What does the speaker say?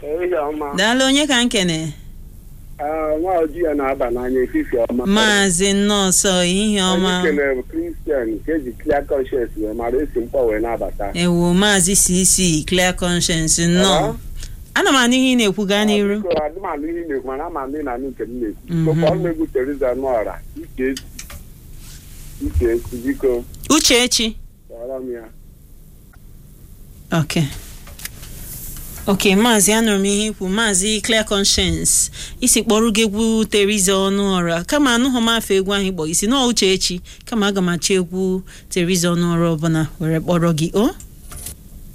ehihie ọma daalụ onye ka nkene Ah, nwa ojii ya na-aba n'anya efifie ọma maazị nọọsọ ehihie ọma Onye kelere bụ kristian nke eji clear conscience wee mara esi mkpọ wee na-abata ewu maazị cc clear conscience nnọọ ana m anụ ihe ị na-ekwu gaa n'iru Biko, adị m anụ ihe ị na-ekwu mana ama m ị na-anụ nke m na-ekwu Mhm. sokwa ọnụ egwu Teresa Nọra ike esi ike esi biko uchechi kpọrọ m ya ok ok maazị anụrụ m ihe ikwu maazị clear conscience isi kpọrọ gị egwu teriza ọnụ ọra kama anụghị m afọ egwu ahụ ịkpọ isi nọọ uchechi kama aga m achọ egwu teriza ọnụ ọra ọbụla were kpọrọ gị o